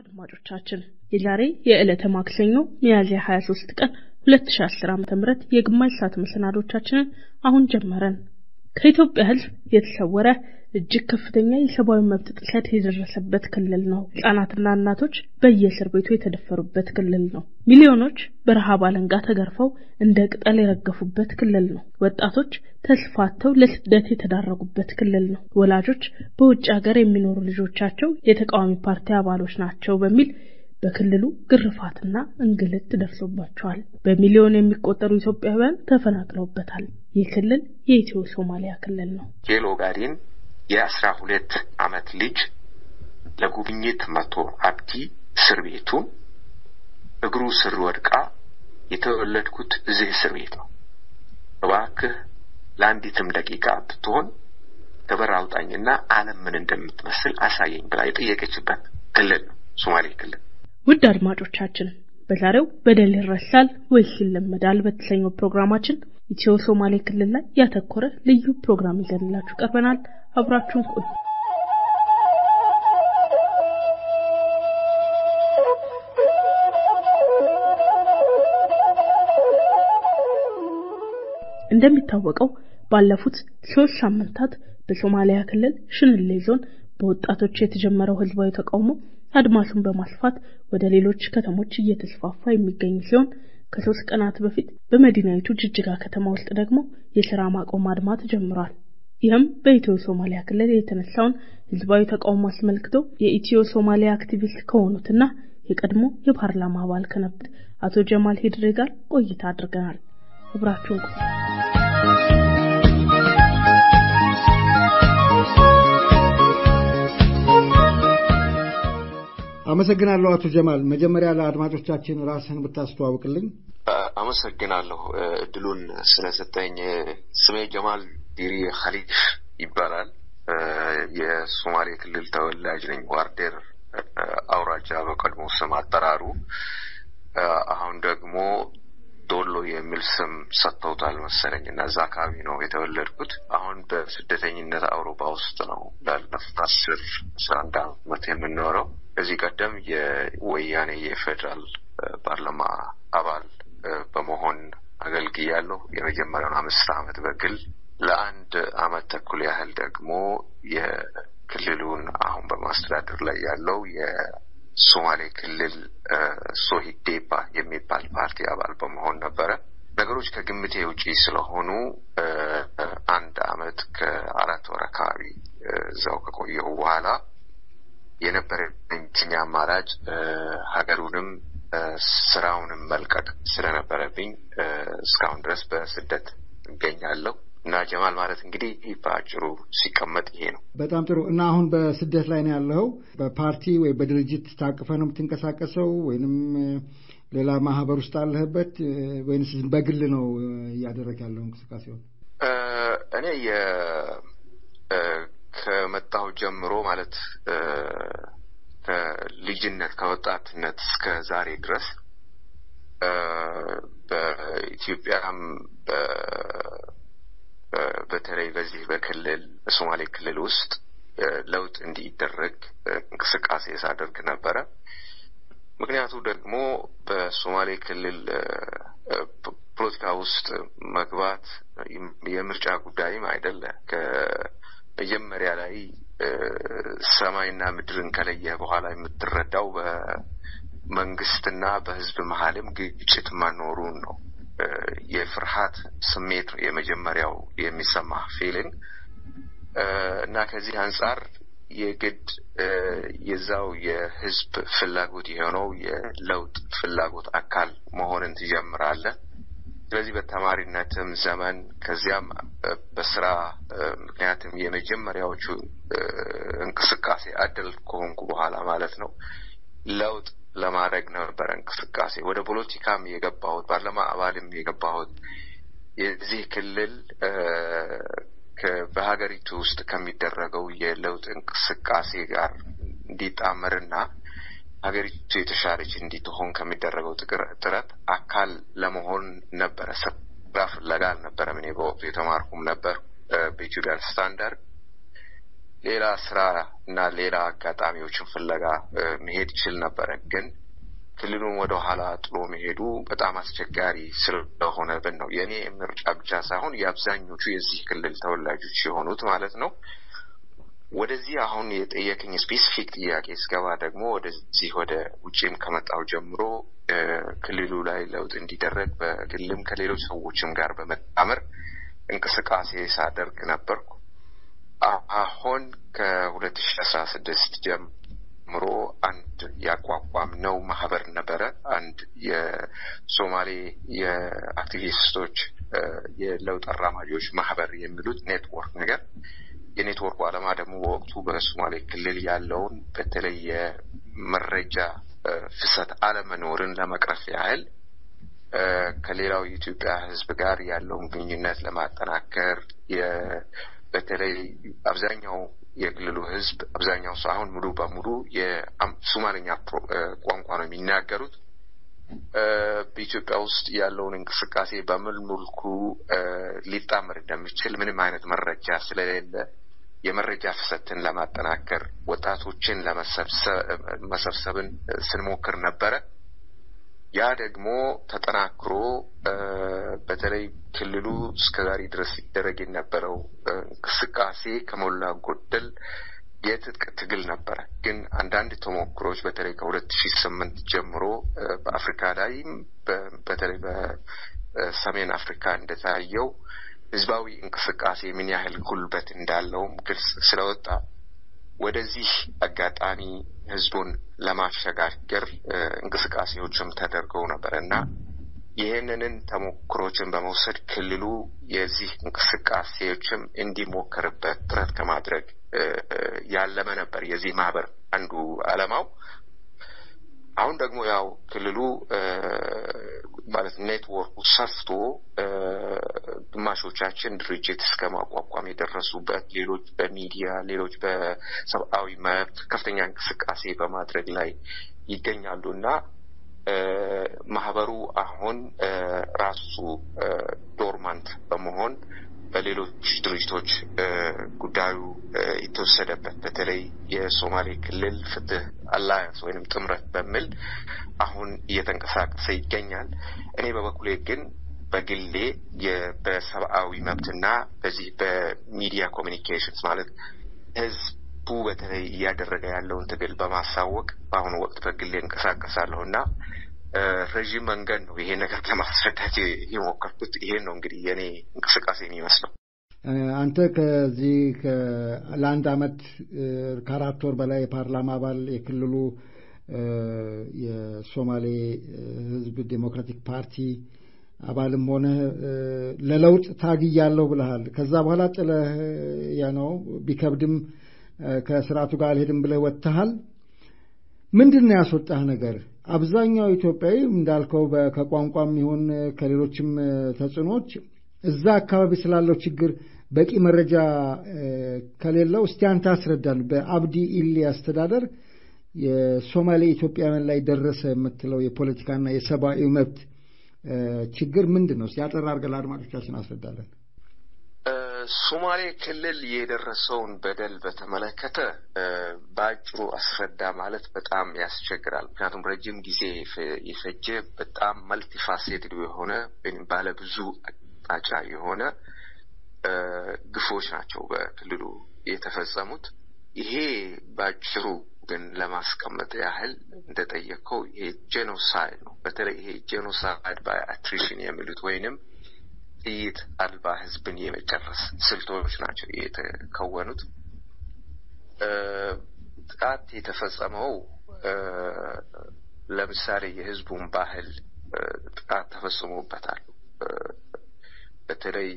አድማጮቻችን የዛሬ የዕለተ ማክሰኞ ሚያዝያ 23 ቀን 2010 ዓ.ም የግማሽ ሰዓት መሰናዶቻችንን አሁን ጀመረን። ከኢትዮጵያ ሕዝብ የተሰወረ እጅግ ከፍተኛ የሰብአዊ መብት ጥሰት የደረሰበት ክልል ነው። ሕጻናትና እናቶች በየእስር ቤቱ የተደፈሩበት ክልል ነው። ሚሊዮኖች በረሃብ አለንጋ ተገርፈው እንደ ቅጠል የረገፉበት ክልል ነው። ወጣቶች ተስፋተው ለስደት የተዳረጉበት ክልል ነው። ወላጆች በውጭ ሀገር የሚኖሩ ልጆቻቸው የተቃዋሚ ፓርቲ አባሎች ናቸው በሚል በክልሉ ግርፋትና እንግልት ደርሶባቸዋል። በሚሊዮን የሚቆጠሩ ኢትዮጵያውያን ተፈናቅለውበታል። ይህ ክልል የኢትዮ ሶማሊያ ክልል ነው። ጌሎ ጋዲን የአስራ ሁለት አመት ልጅ ለጉብኝት መቶ አብዲ እስር ቤቱን እግሩ ስር ወድቃ የተወለድኩት እዚህ እስር ቤት ነው፣ እባክህ ለአንዲትም ደቂቃ ብትሆን ከበር አውጣኝና ዓለም ምን እንደምትመስል አሳየኝ ብላ የጠየቀችበት ክልል ነው ሶማሌ ክልል። ውድ አድማጮቻችን በዛሬው በደል ይረሳል ወይስ ይለመዳል በተሰኘው ፕሮግራማችን ኢትዮ ሶማሌ ክልል ላይ ያተኮረ ልዩ ፕሮግራም ይዘንላችሁ ቀርበናል። አብራችሁን ቆዩ። እንደሚታወቀው ባለፉት ሶስት ሳምንታት በሶማሊያ ክልል ሽንሌ ዞን በወጣቶች የተጀመረው ህዝባዊ ተቃውሞ አድማሱን በማስፋት ወደ ሌሎች ከተሞች እየተስፋፋ የሚገኝ ሲሆን ከሶስት ቀናት በፊት በመዲናይቱ ጅጅጋ ከተማ ውስጥ ደግሞ የስራ ማቆም አድማ ተጀምሯል። ይህም በኢትዮ ሶማሊያ ክልል የተነሳውን ህዝባዊ ተቃውሞ አስመልክቶ የኢትዮ ሶማሊያ አክቲቪስት ከሆኑትና የቀድሞ የፓርላማ አባል ከነበሩት አቶ ጀማል ሂድሬ ጋር ቆይታ አድርገናል። አብራችሁን ቆዩ። አመሰግናለሁ አቶ ጀማል። መጀመሪያ ለአድማጮቻችን ራስህን ብታስተዋውቅልኝ። አመሰግናለሁ እድሉን ስለሰጠኝ። ስሜ ጀማል ዲሪ ኸሊፍ ይባላል። የሶማሌ ክልል ተወላጅ ነኝ። ዋርዴር አውራጃ በቀድሞ ስም አጠራሩ። አሁን ደግሞ ዶሎ የሚል ስም ሰጥተውታል መሰለኝ እና እዛ አካባቢ ነው የተወለድኩት። አሁን በስደተኝነት አውሮፓ ውስጥ ነው ላለፉት አስር አስራ አንድ አመት የምኖረው። ከዚህ ቀደም የወያኔ የፌዴራል ፓርላማ አባል በመሆን አገልግያለሁ። የመጀመሪያውን አምስት አመት በግል ለአንድ አመት ተኩል ያህል ደግሞ የክልሉን አሁን በማስተዳደር ላይ ያለው የሶማሌ ክልል ሶሂዴፓ የሚባል ፓርቲ አባል በመሆን ነበረ። ነገሮች ከግምቴ ውጪ ስለሆኑ አንድ አመት ከአራት ወር አካባቢ እዛው ከቆየሁ በኋላ የነበረብኝ አማራጭ ሀገሩንም ስራውንም መልቀቅ ስለነበረብኝ እስካሁን ድረስ በስደት እገኛለሁ እና ጀማል ማለት እንግዲህ በአጭሩ ሲቀመጥ ይሄ ነው። በጣም ጥሩ። እና አሁን በስደት ላይ ነው ያለኸው? በፓርቲ ወይ በድርጅት ታቅፈ ነው የምትንቀሳቀሰው ወይንም ሌላ ማህበር ውስጥ አለህበት ወይንስ በግል ነው እያደረግ ያለው እንቅስቃሴውን? እኔ ከመጣሁ ጀምሮ ማለት ከልጅነት ከወጣትነት እስከ ዛሬ ድረስ በኢትዮጵያም በተለይ በዚህ በክልል በሶማሌ ክልል ውስጥ ለውጥ እንዲደረግ እንቅስቃሴ ሳደርግ ነበረ። ምክንያቱ ደግሞ በሶማሌ ክልል ፖለቲካ ውስጥ መግባት የምርጫ ጉዳይም አይደለ መጀመሪያ ላይ ሰማይና ምድርን ከለየህ በኋላ የምትረዳው በመንግስትና በሕዝብ መሀልም ግጭት መኖሩን ነው። የፍርሃት ስሜት ነው የመጀመሪያው የሚሰማ ፊሊንግ እና ከዚህ አንጻር የግድ የዛው የህዝብ ፍላጎት የሆነው የለውጥ ፍላጎት አካል መሆንን ትጀምራለህ። ስለዚህ በተማሪነትም ዘመን ከዚያም በስራ ምክንያትም የመጀመሪያዎቹ እንቅስቃሴ አደል ከሆንኩ በኋላ ማለት ነው ለውጥ ለማድረግ ነበረ እንቅስቃሴ። ወደ ፖለቲካም የገባሁት ፓርላማ አባልም የገባሁት የዚህ ክልል በሀገሪቱ ውስጥ ከሚደረገው የለውጥ እንቅስቃሴ ጋር እንዲጣመርና ሀገሪቱ የተሻለች እንዲትሆን ከሚደረገው ጥረት አካል ለመሆን ነበረ። ስራ ፍለጋ አልነበረም። እኔ በወቅቱ የተማርኩም ነበር በኢትዮጵያን ስታንዳርድ ሌላ ስራ እና ሌላ አጋጣሚዎችን ፍለጋ መሄድ ይችል ነበረ። ግን ክልሉን ወደ ኋላ ጥሎ መሄዱ በጣም አስቸጋሪ ስለሆነብን ነው። የእኔ ምርጫ ብቻ ሳይሆን የአብዛኞቹ የዚህ ክልል ተወላጆች የሆኑት ማለት ነው። ወደዚህ አሁን የጠየቅኝ ስፔሲፊክ ጥያቄ ስገባ ደግሞ ወደዚህ ወደ ውጭም ከመጣው ጀምሮ ክልሉ ላይ ለውጥ እንዲደረግ በግልም ከሌሎች ሰዎችም ጋር በመጣመር እንቅስቃሴ ሳደርግ ነበርኩ። አሁን ከሁለት ሺ አስራ ስድስት ጀምሮ አንድ ያቋቋም ነው ማህበር ነበረ። አንድ የሶማሌ የአክቲቪስቶች የለውጥ አራማጆች ማህበር የሚሉት ኔትወርክ ነገር የኔትወርኩ ዓላማ ደግሞ በወቅቱ በሶማሌ ክልል ያለውን በተለይ የመረጃ ፍሰት አለመኖርን ለመቅረፍ ያህል ከሌላው የኢትዮጵያ ሕዝብ ጋር ያለውን ግንኙነት ለማጠናከር በተለይ አብዛኛው የክልሉ ሕዝብ አብዛኛው ሰው አሁን ሙሉ በሙሉ የሶማሌኛ ቋንቋ ነው የሚናገሩት። በኢትዮጵያ ውስጥ ያለውን እንቅስቃሴ በምን መልኩ ሊጣመር እንደሚችል ምንም አይነት መረጃ ስለሌለ የመረጃ ፍሰትን ለማጠናከር ወጣቶችን ለመሰብሰብን ስንሞክር ነበረ። ያ ደግሞ ተጠናክሮ በተለይ ክልሉ እስከዛሬ ድረስ ሲደረግ የነበረው እንቅስቃሴ ከሞላ ጎደል የትጥቅ ትግል ነበረ። ግን አንዳንድ ተሞክሮች በተለይ ከሁለት ሺህ ስምንት ጀምሮ በአፍሪካ ላይም በተለይ በሰሜን አፍሪካ እንደታየው ህዝባዊ እንቅስቃሴ ምን ያህል ጉልበት እንዳለውም ግልጽ ስለወጣ ወደዚህ አጋጣሚ ህዝቡን ለማሸጋገር እንቅስቃሴዎችም ተደርገው ነበር እና ይህንንን ተሞክሮችን በመውሰድ ክልሉ የዚህ እንቅስቃሴዎችም እንዲሞከርበት ጥረት ከማድረግ ያለመ ነበር የዚህ ማህበር አንዱ ዓላማው። አሁን ደግሞ ያው ክልሉ ማለት ኔትወርኩ ሰፍቶ ግማሾቻችን ድርጅት እስከ ማቋቋም የደረሱበት፣ ሌሎች በሚዲያ ሌሎች በሰብአዊ መብት ከፍተኛ እንቅስቃሴ በማድረግ ላይ ይገኛሉ እና ማህበሩ አሁን ራሱ ዶርማንት በመሆን በሌሎች ድርጅቶች ጉዳዩ የተወሰደበት በተለይ የሶማሌ ክልል ፍትህ አላያንስ ወይንም ጥምረት በሚል አሁን እየተንቀሳቀሰ ይገኛል። እኔ በበኩሌ ግን በግሌ በሰብአዊ መብትና በዚህ በሚዲያ ኮሚኒኬሽንስ ማለት ህዝቡ በተለይ እያደረገ ያለውን ትግል በማሳወቅ በአሁኑ ወቅት በግሌ እንቀሳቀሳለሁ እና ረዥም መንገድ ነው ይሄ ነገር ለማስረዳት የሞከርኩት። ይሄን ነው እንግዲህ የእኔ እንቅስቃሴ የሚመስለው። አንተ ከዚህ ለአንድ አመት ከአራት ወር በላይ የፓርላማ አባል የክልሉ የሶማሌ ህዝብ ዴሞክራቲክ ፓርቲ አባልም ሆነ ለለውጥ ታግያለሁ ብለሃል። ከዛ በኋላ ጥለህ ነው ቢከብድም ከስርዓቱ ጋር አልሄድም ብለህ ወጥተሃል። ምንድን ነው ያስወጣህ ነገር? አብዛኛው ኢትዮጵያዊ እንዳልከው ከቋንቋም ይሁን ከሌሎችም ተጽዕኖች እዛ አካባቢ ስላለው ችግር በቂ መረጃ ከሌለው እስቲ አንተ አስረዳን። በአብዲ ኢሊ አስተዳደር የሶማሌ ኢትዮጵያውያን ላይ ደረሰ የምትለው የፖለቲካና የሰብአዊ መብት ችግር ምንድን ነው? ያጠራ አድርገህ ለአድማጮቻችን አስረዳለን። ሶማሌ ክልል የደረሰውን በደል በተመለከተ በአጭሩ አስረዳ ማለት በጣም ያስቸግራል። ምክንያቱም ረጅም ጊዜ የፈጀ በጣም መልቲፋሴትድ የሆነ ወይም ባለብዙ አቅጣጫ የሆነ ግፎች ናቸው በክልሉ የተፈጸሙት። ይሄ በአጭሩ ግን ለማስቀመጥ ያህል እንደጠየቀው ይሄ ጄኖሳይድ ነው። በተለይ ይሄ ጄኖሳይድ ባይ አትሪሽን የሚሉት ወይንም ጥይት አልባ ህዝብን የመጨረስ ስልቶች ናቸው የተከወኑት። ጥቃት የተፈጸመው ለምሳሌ የህዝቡን ባህል ጥቃት ተፈጽሞበታል። በተለይ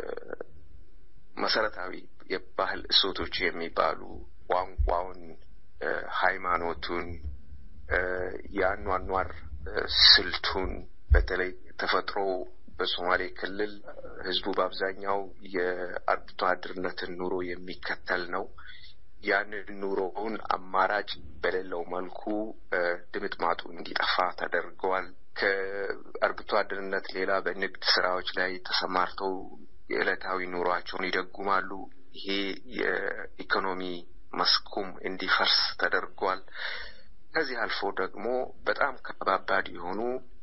መሰረታዊ የባህል እሴቶች የሚባሉ ቋንቋውን፣ ሃይማኖቱን፣ የአኗኗር ስልቱን በተለይ ተፈጥሮ በሶማሌ ክልል ህዝቡ በአብዛኛው የአርብቶ አደርነትን ኑሮ የሚከተል ነው። ያንን ኑሮውን አማራጭ በሌለው መልኩ ድምጥማጡ እንዲጠፋ ተደርገዋል። ከአርብቶ አደርነት ሌላ በንግድ ስራዎች ላይ ተሰማርተው የዕለታዊ ኑሯቸውን ይደጉማሉ። ይሄ የኢኮኖሚ መስኩም እንዲፈርስ ተደርጓል። ከዚህ አልፎ ደግሞ በጣም ከባባድ የሆኑ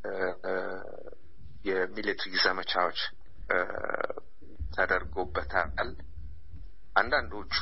የሚሊትሪ ዘመቻዎች ተደርጎበታል። አንዳንዶቹ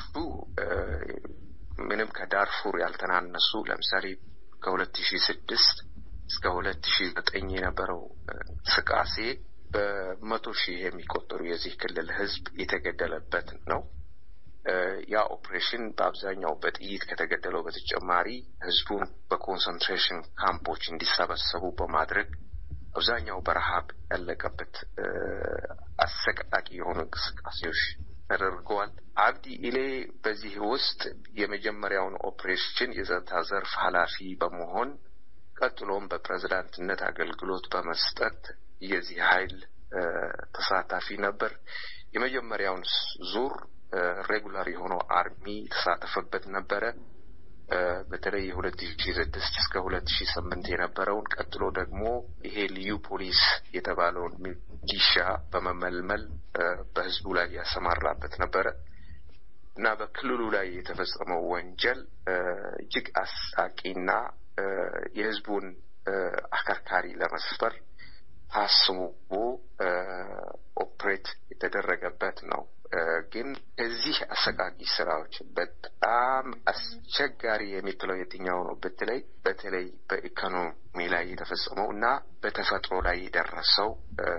ምንም ከዳርፉር ያልተናነሱ ለምሳሌ ከሁለት ሺ ስድስት እስከ ሁለት ሺ ዘጠኝ የነበረው እንቅስቃሴ በመቶ ሺህ የሚቆጠሩ የዚህ ክልል ህዝብ የተገደለበት ነው። ያ ኦፕሬሽን በአብዛኛው በጥይት ከተገደለው በተጨማሪ ህዝቡን በኮንሰንትሬሽን ካምፖች እንዲሰበሰቡ በማድረግ አብዛኛው በረሃብ ያለቀበት አሰቃቂ የሆኑ እንቅስቃሴዎች ተደርገዋል። አብዲ ኢሌ በዚህ ውስጥ የመጀመሪያውን ኦፕሬሽን የጸጥታ ዘርፍ ኃላፊ በመሆን ቀጥሎም በፕሬዝዳንትነት አገልግሎት በመስጠት የዚህ ኃይል ተሳታፊ ነበር። የመጀመሪያውን ዙር ሬጉላር የሆነው አርሚ የተሳተፈበት ነበረ። በተለይ የሁለት ሺ ስድስት እስከ ሁለት ሺ ስምንት የነበረውን ቀጥሎ ደግሞ ይሄ ልዩ ፖሊስ የተባለውን ሚሊሻ በመመልመል በህዝቡ ላይ ያሰማራበት ነበረ እና በክልሉ ላይ የተፈጸመው ወንጀል እጅግ አሳቂና የህዝቡን አከርካሪ ለመስፈር ታስቦ ኦፕሬት የተደረገበት ነው። ግን ከዚህ አሰቃቂ ስራዎች በጣም አስቸጋሪ የሚትለው የትኛው ነው ብትለይ በተለይ በኢኮኖሚ ላይ የተፈጸመው እና በተፈጥሮ ላይ የደረሰው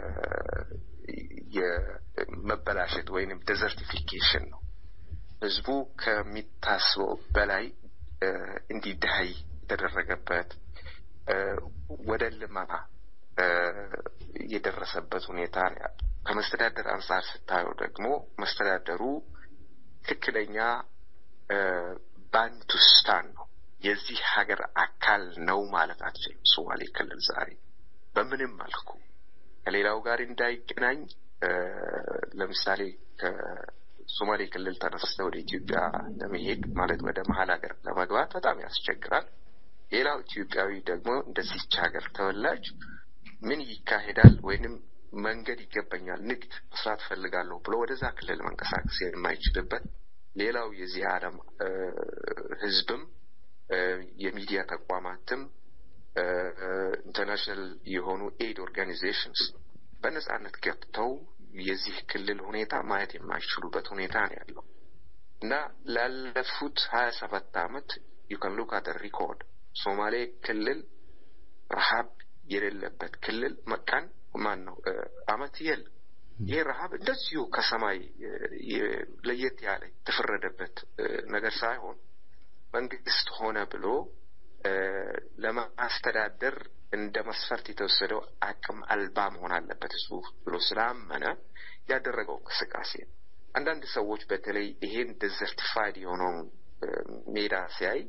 የመበላሸት ወይንም ዴዘርቲፊኬሽን ነው። ህዝቡ ከሚታስበው በላይ እንዲዳይ የተደረገበት ወደ ልመና የደረሰበት ሁኔታ ነው ያለው። ከመስተዳደር አንጻር ስታየው ደግሞ መስተዳደሩ ትክክለኛ ባንቱስታን ነው። የዚህ ሀገር አካል ነው ማለት አትችልም። ሶማሌ ክልል ዛሬ በምንም መልኩ ከሌላው ጋር እንዳይገናኝ ለምሳሌ ከሶማሌ ክልል ተነስተ ወደ ኢትዮጵያ ለመሄድ ማለት ወደ መሀል ሀገር ለመግባት በጣም ያስቸግራል። ሌላው ኢትዮጵያዊ ደግሞ እንደዚች ሀገር ተወላጅ ምን ይካሄዳል ወይንም መንገድ ይገባኛል፣ ንግድ መስራት ፈልጋለሁ ብሎ ወደዛ ክልል መንቀሳቀስ የማይችልበት ሌላው የዚህ ዓለም ህዝብም የሚዲያ ተቋማትም ኢንተርናሽናል የሆኑ ኤድ ኦርጋኒዜሽንስ በነጻነት ገብተው የዚህ ክልል ሁኔታ ማየት የማይችሉበት ሁኔታ ነው ያለው እና ላለፉት ሀያ ሰባት አመት ዩካን ሉክ አት ሪኮርድ ሶማሌ ክልል ረሀብ የሌለበት ክልል መቃን ማን ነው አመት የል ይህ ረሀብ እንደዚሁ ከሰማይ ለየት ያለ የተፈረደበት ነገር ሳይሆን መንግስት ሆነ ብሎ ለማስተዳደር እንደ መስፈርት የተወሰደው አቅም አልባ መሆን አለበት ህዝቡ ብሎ ስላመነ ያደረገው እንቅስቃሴ ነው። አንዳንድ ሰዎች በተለይ ይሄን ዴዘርቲፋይድ የሆነውን ሜዳ ሲያይ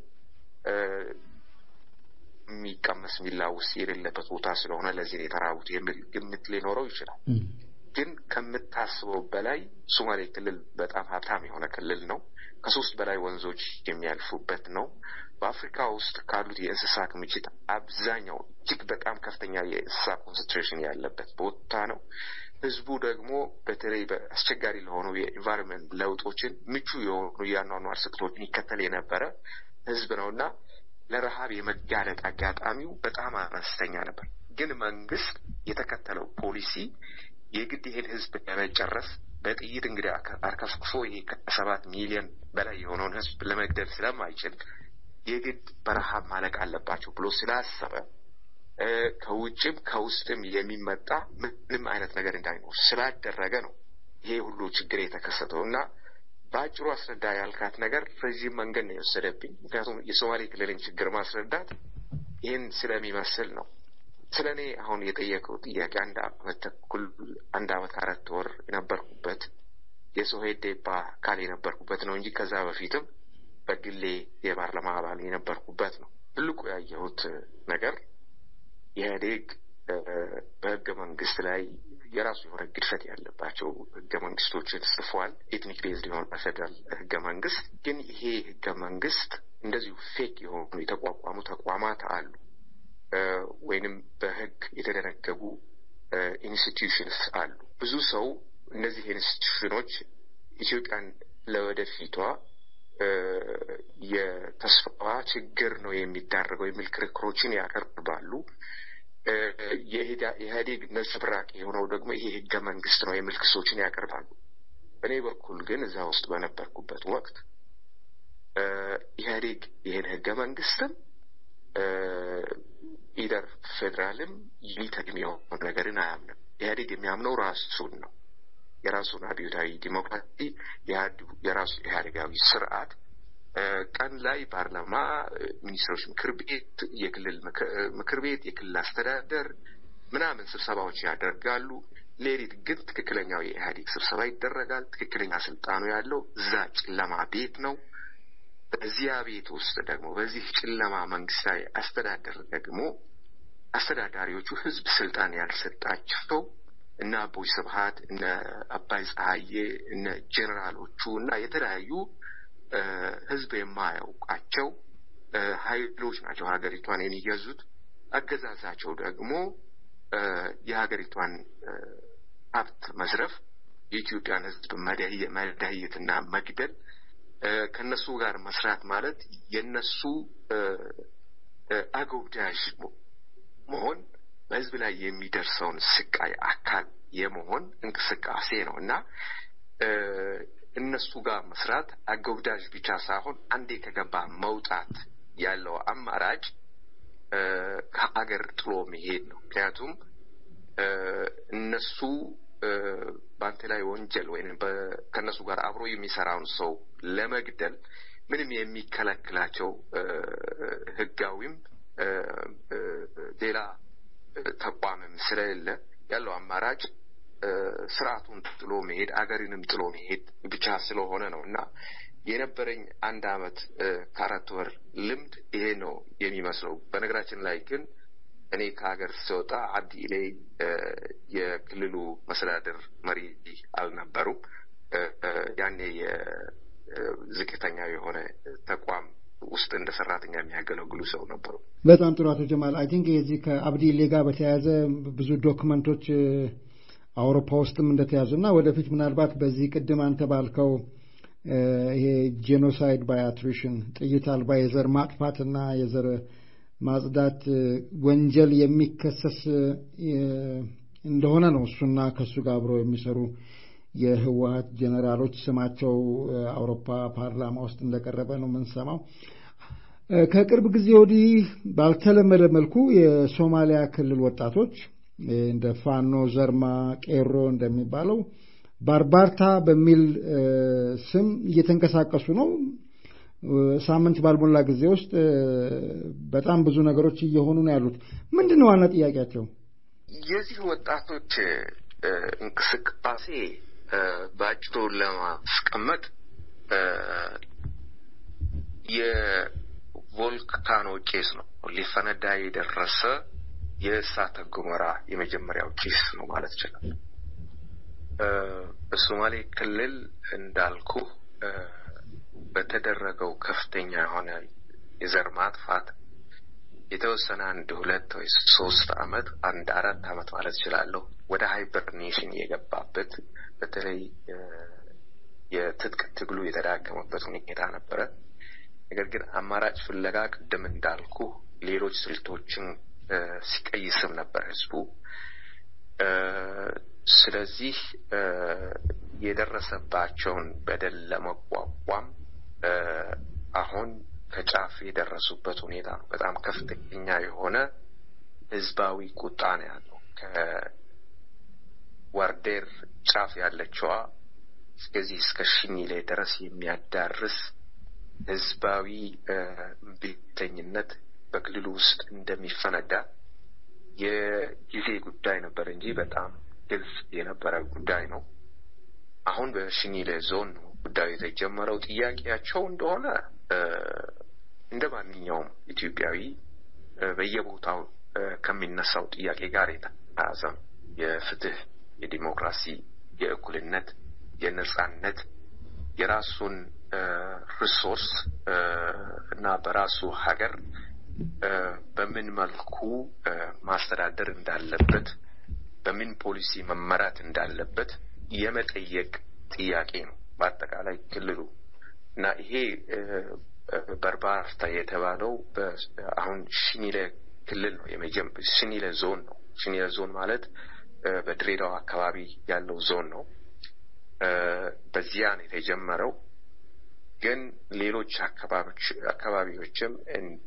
የሚቀመስ የሚላውስ የሌለበት ቦታ ስለሆነ ለዚህ ነው የተራቡት የሚል ግምት ሊኖረው ይችላል። ግን ከምታስበው በላይ ሶማሌ ክልል በጣም ሀብታም የሆነ ክልል ነው። ከሶስት በላይ ወንዞች የሚያልፉበት ነው። በአፍሪካ ውስጥ ካሉት የእንስሳ ክምችት አብዛኛው እጅግ በጣም ከፍተኛ የእንስሳ ኮንሰንትሬሽን ያለበት ቦታ ነው። ህዝቡ ደግሞ በተለይ በአስቸጋሪ ለሆኑ የኢንቫይሮንመንት ለውጦችን ምቹ የሆኑ የአኗኗር ስልቶችን ይከተል የነበረ ህዝብ ነው እና ለረሃብ የመጋለጥ አጋጣሚው በጣም አነስተኛ ነበር። ግን መንግስት የተከተለው ፖሊሲ የግድ ይሄን ህዝብ ለመጨረስ በጥይት እንግዲህ አርከፍክፎ ይሄ ከሰባት ሚሊዮን በላይ የሆነውን ህዝብ ለመግደል ስለማይችል የግድ በረሃብ ማለቅ አለባቸው ብሎ ስላሰበ ከውጭም ከውስጥም የሚመጣ ምንም አይነት ነገር እንዳይኖር ስላደረገ ነው ይሄ ሁሉ ችግር የተከሰተው እና በአጭሩ አስረዳ ያልካት ነገር ረዥም መንገድ ነው የወሰደብኝ። ምክንያቱም የሶማሌ ክልልን ችግር ማስረዳት ይህን ስለሚመስል ነው። ስለ እኔ አሁን የጠየቀው ጥያቄ አንድ አመት ተኩል አንድ አመት አራት ወር የነበርኩበት የሶሄዴፓ አካል የነበርኩበት ነው እንጂ ከዛ በፊትም በግሌ የፓርላማ አባል የነበርኩበት ነው። ትልቁ ያየሁት ነገር ኢህአዴግ በህገ መንግስት ላይ የራሱ የሆነ ግድፈት ያለባቸው ህገ መንግስቶችን ጽፏል። ኤትኒክ ቤዝድ የሆነ ፌደራል ህገ መንግስት። ግን ይሄ ህገ መንግስት እንደዚሁ ፌክ የሆኑ የተቋቋሙ ተቋማት አሉ ወይንም በህግ የተደነገጉ ኢንስቲትዩሽንስ አሉ። ብዙ ሰው እነዚህ ኢንስቲትዩሽኖች ኢትዮጵያን ለወደፊቷ የተስፋዋ ችግር ነው የሚዳረገው የሚል ክርክሮችን ያቀርባሉ። የኢህአዴግ ነጸብራቅ የሆነው ደግሞ ይሄ ህገ መንግስት ነው የሚል ክሶችን ያቀርባሉ። በእኔ በኩል ግን እዛ ውስጥ በነበርኩበት ወቅት ኢህአዴግ ይህን ህገ መንግስትም ኢደር ፌዴራልም ዩኒተሪ የሆነ ነገርን አያምንም። ኢህአዴግ የሚያምነው ራሱን ነው። የራሱን አብዮታዊ ዲሞክራሲ፣ የራሱ ኢህአዴጋዊ ስርዓት ቀን ላይ ፓርላማ፣ ሚኒስትሮች ምክር ቤት፣ የክልል ምክር ቤት፣ የክልል አስተዳደር ምናምን ስብሰባዎች ያደርጋሉ። ሌሊት ግን ትክክለኛው የኢህአዴግ ስብሰባ ይደረጋል። ትክክለኛ ስልጣኑ ያለው እዛ ጨለማ ቤት ነው። በዚያ ቤት ውስጥ ደግሞ በዚህ ጨለማ መንግስታዊ አስተዳደር ደግሞ አስተዳዳሪዎቹ ህዝብ ስልጣን ያልሰጣቸው እነ አቦይ ስብሀት እነ አባይ ፀሐዬ እነ ጄኔራሎቹ እና የተለያዩ ህዝብ የማያውቃቸው ሀይሎች ናቸው ሀገሪቷን የሚገዙት። አገዛዛቸው ደግሞ የሀገሪቷን ሀብት መዝረፍ፣ የኢትዮጵያን ህዝብ መዳየትና መግደል፣ ከነሱ ጋር መስራት ማለት የነሱ አጎብዳጅ መሆን በህዝብ ላይ የሚደርሰውን ስቃይ አካል የመሆን እንቅስቃሴ ነው እና እነሱ ጋር መስራት አጎብዳጅ ብቻ ሳይሆን አንዴ ከገባ መውጣት ያለው አማራጭ ከሀገር ጥሎ መሄድ ነው። ምክንያቱም እነሱ በአንተ ላይ ወንጀል ወይም ከእነሱ ጋር አብሮ የሚሰራውን ሰው ለመግደል ምንም የሚከለክላቸው ህጋዊም ሌላ ተቋምም ስለሌለ ያለው አማራጭ ስርዓቱን ጥሎ መሄድ አገርንም ጥሎ መሄድ ብቻ ስለሆነ ነው እና የነበረኝ አንድ አመት ከአራት ወር ልምድ ይሄ ነው የሚመስለው። በነገራችን ላይ ግን እኔ ከሀገር ስወጣ አብዲ ኢሌ የክልሉ መስተዳድር መሪ አልነበሩም። ያኔ የዝቅተኛ የሆነ ተቋም ውስጥ እንደ ሰራተኛ የሚያገለግሉ ሰው ነበሩ። በጣም ጥሩ አቶ ጀማል። አይ ቲንክ የዚህ ከአብዲ ኢሌ ጋር በተያያዘ ብዙ ዶክመንቶች አውሮፓ ውስጥም እንደተያዙ እና ወደፊት ምናልባት በዚህ ቅድም አንተ ባልከው ይሄ ጄኖሳይድ ባይ አትሪሽን ጥይት አልባ የዘር ማጥፋትና የዘር ማጽዳት ወንጀል የሚከሰስ እንደሆነ ነው እሱና ከእሱ ጋር አብረው የሚሰሩ የህወሀት ጄኔራሎች ስማቸው አውሮፓ ፓርላማ ውስጥ እንደቀረበ ነው የምንሰማው። ከቅርብ ጊዜ ወዲህ ባልተለመደ መልኩ የሶማሊያ ክልል ወጣቶች እንደ ፋኖ ዘርማ፣ ቄሮ እንደሚባለው ባርባርታ በሚል ስም እየተንቀሳቀሱ ነው። ሳምንት ባልሞላ ጊዜ ውስጥ በጣም ብዙ ነገሮች እየሆኑ ነው ያሉት። ምንድን ነው ዋና ጥያቄያቸው? የዚህ ወጣቶች እንቅስቃሴ በአጭሩ ለማስቀመጥ የቮልካኖ ጭስ ነው። ሊፈነዳ የደረሰ የእሳተ ገሞራ የመጀመሪያው ጭስ ነው ማለት ይችላል። በሶማሌ ክልል እንዳልኩ በተደረገው ከፍተኛ የሆነ የዘር ማጥፋት የተወሰነ አንድ ሁለት ወይ ሶስት አመት አንድ አራት አመት ማለት እችላለሁ ወደ ሃይበርኔሽን የገባበት በተለይ የትጥቅ ትግሉ የተዳከመበት ሁኔታ ነበረ። ነገር ግን አማራጭ ፍለጋ ቅድም እንዳልኩ ሌሎች ስልቶችን ሲቀይስም ነበር ህዝቡ። ስለዚህ የደረሰባቸውን በደል ለመቋቋም አሁን ከጫፍ የደረሱበት ሁኔታ ነው። በጣም ከፍተኛ የሆነ ህዝባዊ ቁጣ ነው ያለው። ከዋርዴር ጫፍ ያለችዋ እስከዚህ እስከ ሽኒሌ ድረስ የሚያዳርስ ህዝባዊ እምቢተኝነት በክልሉ ውስጥ እንደሚፈነዳ የጊዜ ጉዳይ ነበር እንጂ በጣም ግልጽ የነበረ ጉዳይ ነው። አሁን በሽኒሌ ዞን ነው ጉዳዩ የተጀመረው። ጥያቄያቸው እንደሆነ እንደ ማንኛውም ኢትዮጵያዊ በየቦታው ከሚነሳው ጥያቄ ጋር የተያያዘ ነው። የፍትህ፣ የዲሞክራሲ፣ የእኩልነት፣ የነጻነት የራሱን ሪሶርስ እና በራሱ ሀገር በምን መልኩ ማስተዳደር እንዳለበት በምን ፖሊሲ መመራት እንዳለበት የመጠየቅ ጥያቄ ነው። በአጠቃላይ ክልሉ እና ይሄ በርባርታ የተባለው አሁን ሽኒለ ክልል ነው። ሽኒለ ዞን ነው። ሽኒለ ዞን ማለት በድሬዳዋ አካባቢ ያለው ዞን ነው። በዚያ ነው የተጀመረው። ግን ሌሎች አካባቢዎችም እንደ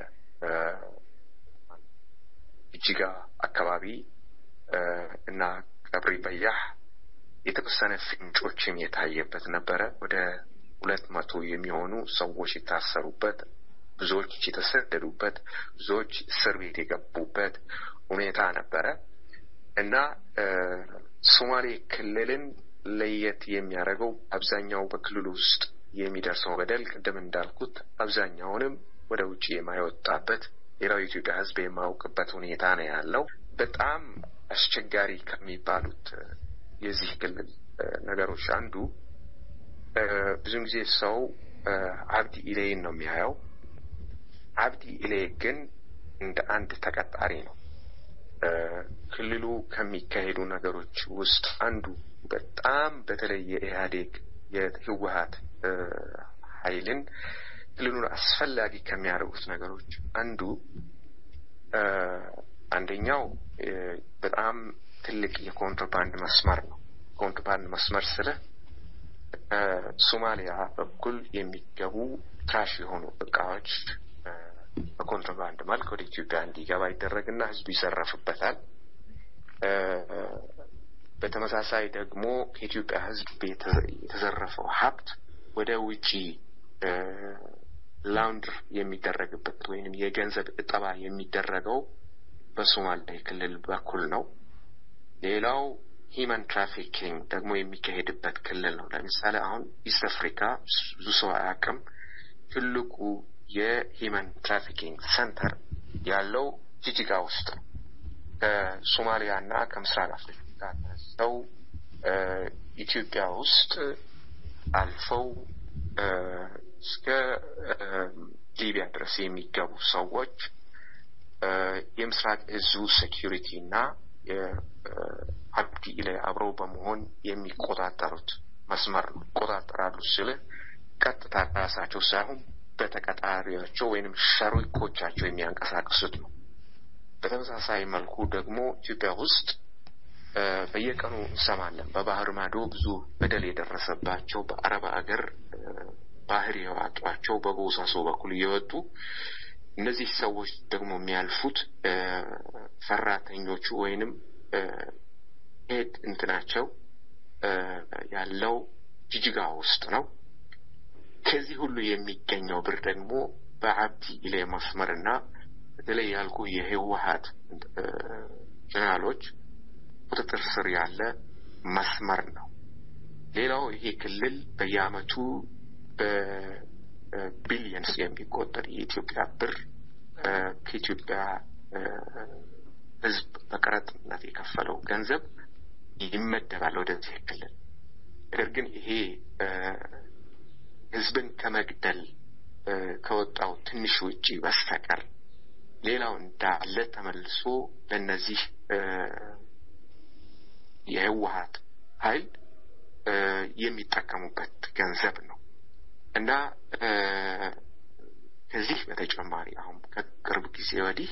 ጅጅጋ አካባቢ እና ቀብሪ በያህ የተወሰነ ፍንጮችም የታየበት ነበረ። ወደ ሁለት መቶ የሚሆኑ ሰዎች የታሰሩበት፣ ብዙዎች የተሰደዱበት፣ ብዙዎች እስር ቤት የገቡበት ሁኔታ ነበረ እና ሶማሌ ክልልን ለየት የሚያደርገው አብዛኛው በክልሉ ውስጥ የሚደርሰው በደል ቅድም እንዳልኩት አብዛኛውንም ወደ ውጭ የማይወጣበት ሌላው የኢትዮጵያ ሕዝብ የማያውቅበት ሁኔታ ነው ያለው። በጣም አስቸጋሪ ከሚባሉት የዚህ ክልል ነገሮች አንዱ ብዙን ጊዜ ሰው አብዲ ኢሌይን ነው የሚያየው። አብዲ ኢሌ ግን እንደ አንድ ተቀጣሪ ነው። ክልሉ ከሚካሄዱ ነገሮች ውስጥ አንዱ በጣም በተለይ የኢህአዴግ የህወሀት ኃይልን ክልሉን አስፈላጊ ከሚያደርጉት ነገሮች አንዱ አንደኛው በጣም ትልቅ የኮንትሮባንድ መስመር ነው። ኮንትሮባንድ መስመር ስለ ሶማሊያ በኩል የሚገቡ ትራሽ የሆኑ እቃዎች በኮንትሮባንድ መልክ ወደ ኢትዮጵያ እንዲገባ ይደረግና ህዝቡ ይዘረፍበታል። በተመሳሳይ ደግሞ ከኢትዮጵያ ህዝብ የተዘረፈው ሀብት ወደ ውጪ ላውንድር የሚደረግበት ወይንም የገንዘብ እጠባ የሚደረገው በሶማሌ ክልል በኩል ነው። ሌላው ሂማን ትራፊኪንግ ደግሞ የሚካሄድበት ክልል ነው። ለምሳሌ አሁን ኢስት አፍሪካ ብዙ ሰው አያውቅም። ትልቁ የሂማን ትራፊኪንግ ሰንተር ያለው ጅጅጋ ውስጥ ነው። ከሶማሊያ እና ከምስራቅ አፍሪካ ተነስተው ኢትዮጵያ ውስጥ አልፈው እስከ ሊቢያ ድረስ የሚገቡ ሰዎች የምስራቅ እዙ ሴኪሪቲ እና የአብዲ ኢሌ አብረው በመሆን የሚቆጣጠሩት መስመር ነው። ይቆጣጠራሉ ስል ቀጥታ ራሳቸው ሳይሆን በተቀጣሪያቸው ወይንም ሸሪኮቻቸው የሚያንቀሳቅሱት ነው። በተመሳሳይ መልኩ ደግሞ ኢትዮጵያ ውስጥ በየቀኑ እንሰማለን። በባህር ማዶ ብዙ በደል የደረሰባቸው በአረብ አገር ባህር የዋጧቸው በቦሳሶ በኩል እየወጡ እነዚህ ሰዎች ደግሞ የሚያልፉት ሰራተኞቹ ወይንም ሄድ እንትናቸው ያለው ጅጅጋ ውስጥ ነው። ከዚህ ሁሉ የሚገኘው ብር ደግሞ በአብዲ ኢሌ መስመርና በተለይ ያልኩ የህወሀት ጀነራሎች ቁጥጥር ስር ያለ መስመር ነው። ሌላው ይሄ ክልል በየአመቱ በቢሊየንስ የሚቆጠር የኢትዮጵያ ብር ከኢትዮጵያ ህዝብ በቀረጥነት የከፈለው ገንዘብ ይመደባል ወደዚህ ክልል። ነገር ግን ይሄ ህዝብን ከመግደል ከወጣው ትንሽ ውጪ በስተቀር ሌላው እንዳለ ተመልሶ ለእነዚህ የህወሀት ኃይል የሚጠቀሙበት ገንዘብ ነው እና ከዚህ በተጨማሪ አሁን ከቅርብ ጊዜ ወዲህ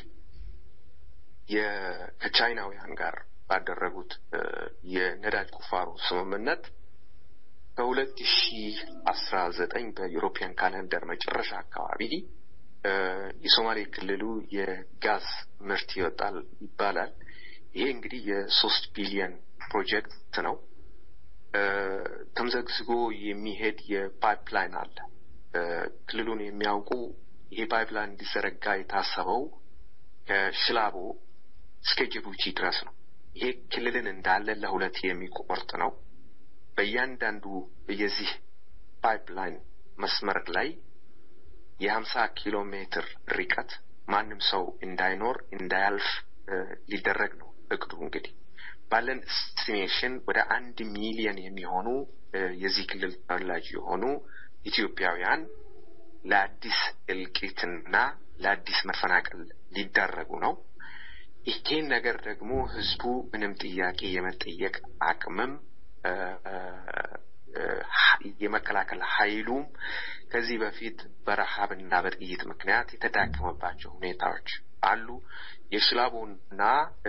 ከቻይናውያን ጋር ባደረጉት የነዳጅ ቁፋሮ ስምምነት ከሁለት ሺ አስራ ዘጠኝ በዩሮፒያን ካለንደር መጨረሻ አካባቢ የሶማሌ ክልሉ የጋዝ ምርት ይወጣል ይባላል። ይሄ እንግዲህ የሶስት ቢሊየን ፕሮጀክት ነው። ተምዘግዝጎ የሚሄድ የፓይፕላይን አለ። ክልሉን የሚያውቁ ይሄ ፓይፕላይን እንዲዘረጋ የታሰበው ከሽላቦ እስከ ጅቡቲ ድረስ ነው። ይሄ ክልልን እንዳለ ለሁለት የሚቆርጥ ነው። በእያንዳንዱ የዚህ ፓይፕላይን መስመር ላይ የሀምሳ ኪሎ ሜትር ርቀት ማንም ሰው እንዳይኖር እንዳያልፍ ሊደረግ ነው እቅዱ። እንግዲህ ባለን ኤስቲሜሽን ወደ አንድ ሚሊየን የሚሆኑ የዚህ ክልል ተወላጅ የሆኑ ኢትዮጵያውያን ለአዲስ እልቂትና ለአዲስ መፈናቀል ሊዳረጉ ነው። ይሄን ነገር ደግሞ ህዝቡ ምንም ጥያቄ የመጠየቅ አቅምም የመከላከል ኃይሉም ከዚህ በፊት በረሃብና በጥይት ምክንያት የተዳከመባቸው ሁኔታዎች አሉ። የሽላቦና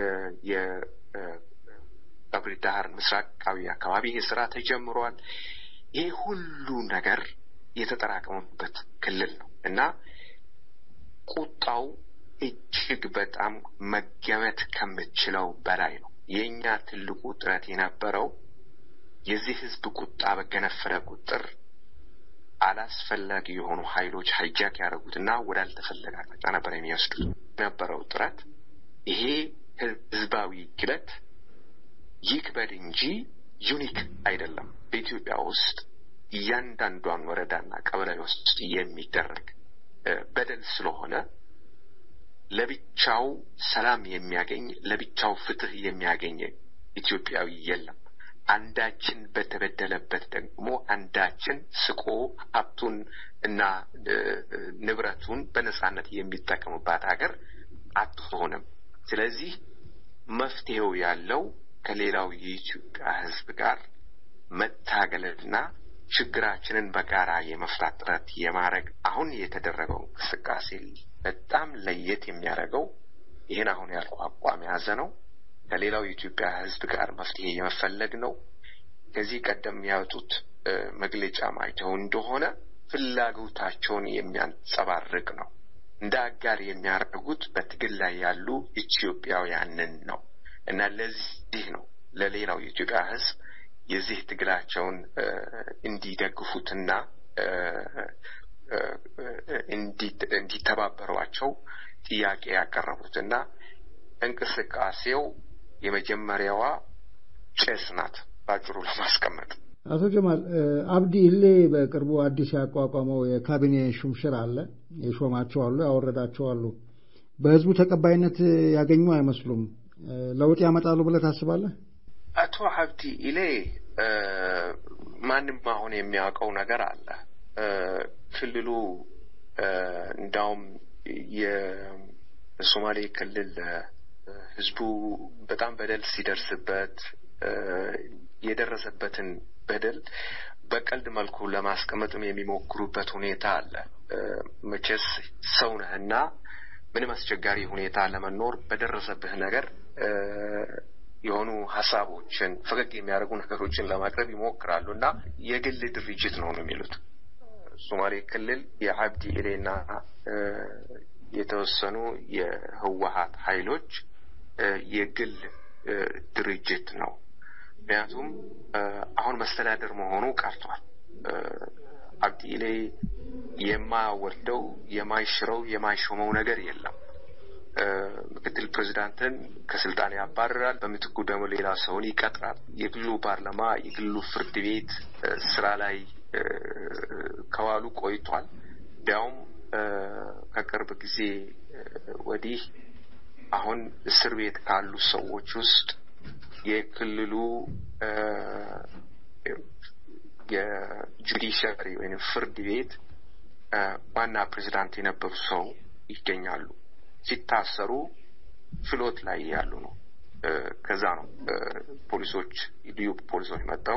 የቀብሪ ዳህር ምስራቃዊ አካባቢ ይህ ስራ ተጀምሯል። ይህ ሁሉ ነገር የተጠራቀመበት ክልል ነው እና ቁጣው እጅግ በጣም መገመት ከምችለው በላይ ነው። የእኛ ትልቁ ጥረት የነበረው የዚህ ህዝብ ቁጣ በገነፈለ ቁጥር አላስፈላጊ የሆኑ ኃይሎች ሀይጃክ ያደረጉትና ወዳልተፈለገ አቅጣጫ ነበር የሚወስዱት የነበረው ጥረት። ይሄ ህዝባዊ ግለት ይክበድ እንጂ ዩኒክ አይደለም። በኢትዮጵያ ውስጥ እያንዳንዷን ወረዳና ቀበሌ ውስጥ የሚደረግ በደል ስለሆነ ለብቻው ሰላም የሚያገኝ ለብቻው ፍትህ የሚያገኝ ኢትዮጵያዊ የለም። አንዳችን በተበደለበት ደግሞ አንዳችን ስቆ ሀብቱን እና ንብረቱን በነጻነት የሚጠቀምባት ሀገር አትሆንም። ስለዚህ መፍትሄው ያለው ከሌላው የኢትዮጵያ ህዝብ ጋር መታገልና ችግራችንን በጋራ የመፍታት ጥረት የማድረግ አሁን የተደረገው እንቅስቃሴ በጣም ለየት የሚያደርገው ይህን አሁን ያልኩ አቋም የያዘ ነው። ከሌላው የኢትዮጵያ ህዝብ ጋር መፍትሄ የመፈለግ ነው። ከዚህ ቀደም ያወጡት መግለጫ ማይተው እንደሆነ ፍላጎታቸውን የሚያንጸባርቅ ነው። እንደ አጋር የሚያደርጉት በትግል ላይ ያሉ ኢትዮጵያውያንን ነው እና ለዚህ ነው ለሌላው የኢትዮጵያ ህዝብ የዚህ ትግላቸውን እንዲደግፉትና እንዲተባበሯቸው ጥያቄ ያቀረቡት እና እንቅስቃሴው የመጀመሪያዋ ጭስ ናት ባጭሩ ለማስቀመጥ። አቶ ጀማል አብዲ ኢሌ በቅርቡ አዲስ ያቋቋመው የካቢኔ ሹምሽር አለ። የሾማቸው አሉ፣ ያወረዳቸው አሉ። በህዝቡ ተቀባይነት ያገኙ አይመስሉም። ለውጥ ያመጣሉ ብለህ ታስባለህ? አቶ አብዲ ኢሌ ማንም አሁን የሚያውቀው ነገር አለ። ክልሉ እንዳውም የሶማሌ ክልል ህዝቡ በጣም በደል ሲደርስበት የደረሰበትን በደል በቀልድ መልኩ ለማስቀመጥም የሚሞክሩበት ሁኔታ አለ። መቼስ ሰው ነህና ምንም አስቸጋሪ ሁኔታ ለመኖር በደረሰብህ ነገር የሆኑ ሀሳቦችን ፈገግ የሚያደርጉ ነገሮችን ለማቅረብ ይሞክራሉ እና የግል ድርጅት ነው ነው የሚሉት። ሶማሌ ክልል የአብዲ ኢሌና የተወሰኑ የህወሀት ኃይሎች የግል ድርጅት ነው። ምክንያቱም አሁን መስተዳደር መሆኑ ቀርቷል። አብዲ ኢሌ የማያወርደው የማይሽረው የማይሾመው ነገር የለም። ምክትል ፕሬዚዳንትን ከስልጣን ያባርራል። በምትኩ ደግሞ ሌላ ሰውን ይቀጥራል። የግሉ ፓርላማ፣ የግሉ ፍርድ ቤት ስራ ላይ ከዋሉ ቆይቷል። እንዲያውም ከቅርብ ጊዜ ወዲህ አሁን እስር ቤት ካሉ ሰዎች ውስጥ የክልሉ የጁዲሽሪ ወይም ፍርድ ቤት ዋና ፕሬዚዳንት የነበሩ ሰው ይገኛሉ። ሲታሰሩ ችሎት ላይ ያሉ ነው። ከዛ ነው ፖሊሶች ልዩ ፖሊሶች መጥተው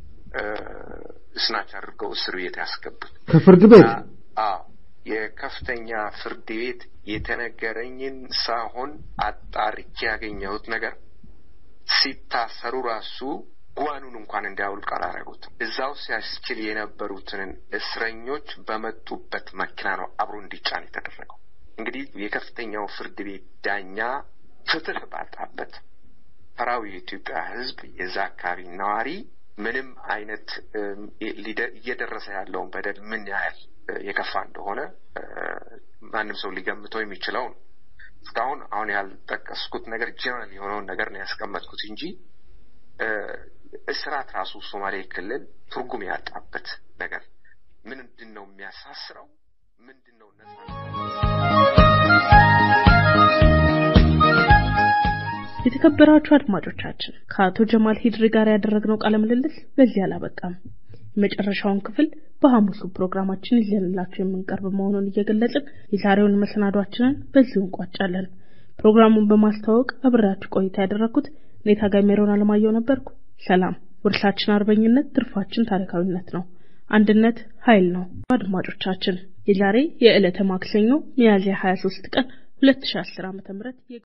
እስናች አድርገው እስር ቤት ያስገቡት ከፍርድ ቤት አዎ የከፍተኛ ፍርድ ቤት የተነገረኝን ሳሆን አጣርቼ ያገኘሁት ነገር ሲታሰሩ ራሱ ጓኑን እንኳን እንዲያውልቅ አላረጉትም። እዛው ሲያስችል የነበሩትን እስረኞች በመጡበት መኪና ነው አብሮ እንዲጫን የተደረገው። እንግዲህ የከፍተኛው ፍርድ ቤት ዳኛ ፍትህ ባጣበት ተራው የኢትዮጵያ ሕዝብ የዛ አካባቢ ነዋሪ ምንም አይነት እየደረሰ ያለውን በደል ምን ያህል የከፋ እንደሆነ ማንም ሰው ሊገምተው የሚችለው ነው። እስካሁን አሁን ያልጠቀስኩት ነገር ጀነራል የሆነውን ነገር ነው ያስቀመጥኩት እንጂ እስራት ራሱ ሶማሌ ክልል ትርጉም ያጣበት ነገር ምንድን ነው የሚያሳስረው? ምንድን ነው የተከበራችሁ አድማጮቻችን ከአቶ ጀማል ሂድሪ ጋር ያደረግነው ቃለ ምልልስ በዚህ አላበቃም። የመጨረሻውን ክፍል በሐሙሱ ፕሮግራማችን ይዘንላችሁ የምንቀርብ መሆኑን እየገለጽን የዛሬውን መሰናዷችንን በዚሁ እንቋጫለን። ፕሮግራሙን በማስተዋወቅ አብሬያችሁ ቆይታ ያደረግኩት እኔ ታጋይ ሜሮን አለማየሁ ነበርኩ። ሰላም። ውርሳችን አርበኝነት፣ ትርፋችን ታሪካዊነት ነው። አንድነት ኃይል ነው። አድማጮቻችን የዛሬ የዕለተ ማክሰኞ ሚያዝያ 23 ቀን 2010 ዓ.ም